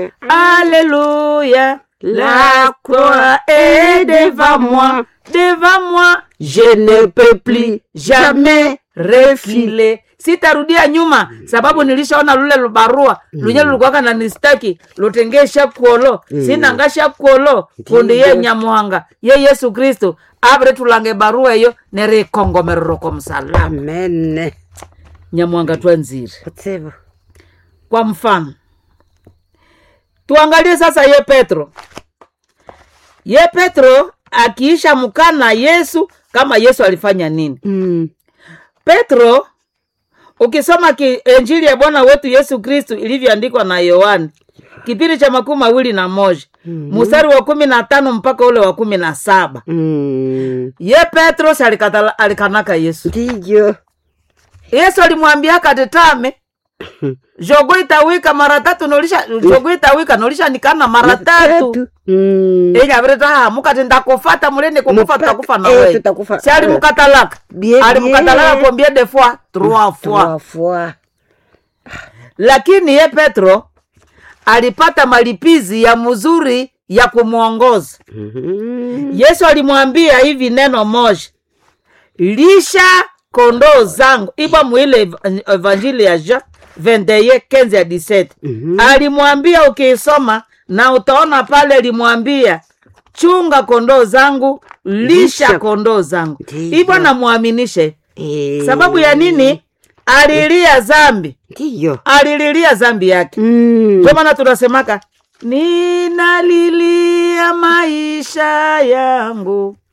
Alléluia. La croix est devant moi, devant moi. Je ne peux plus jamais refiler. Sitarudia nyuma sababu nilishaona lule lubarua lunye lulikuwaka na nistaki lutengesha kuolo sinangasha kuolo kundi ye nyamuhanga ye yesu kristu avire tulange barua eyo nerikongomerero ko msalaba amen nyamuhanga twanzire kutsibu kwa mfano tuangalie sasa ye petro ye petro akiisha mkana yesu kama yesu alifanya nini mm. petro ukisoma ki, enjili ya bwana wetu yesu kristu ilivyoandikwa na yohani kipindi cha makumi mawili na moja mstari wa kumi na tano mpaka ule wa kumi na saba mm. ye petro si alikatala- alikanaka yesu ndiyo yesu alimwambia katetame jogo itawika mara tatu nolisha jogo itawika nolisha nikana mara tatu Mm. enyavire mukati ndakufata mulene kukufa Mpaka- tutakufa na eh, wewe tutakufa. si alimukatalaka Bien, alimukatalaka bien. combien de fois trois fois Trois fois. lakini ye petro alipata malipizi ya mzuri ya kumwongoza Mhm. yesu alimwambia hivi neno moja lisha kondoo zangu ipo mwile ev- evanjili ya jean 21 15 ya 17 Mhm. alimwambia ukiisoma na utaona pale alimwambia chunga kondoo zangu lisha Lisha. kondoo zangu Ndiyo. hivyo namwaminishe Eh. sababu ya nini alilia zambi ndiyo alililia zambi yake Mm. ndio maana tunasemaka ninalilia maisha yangu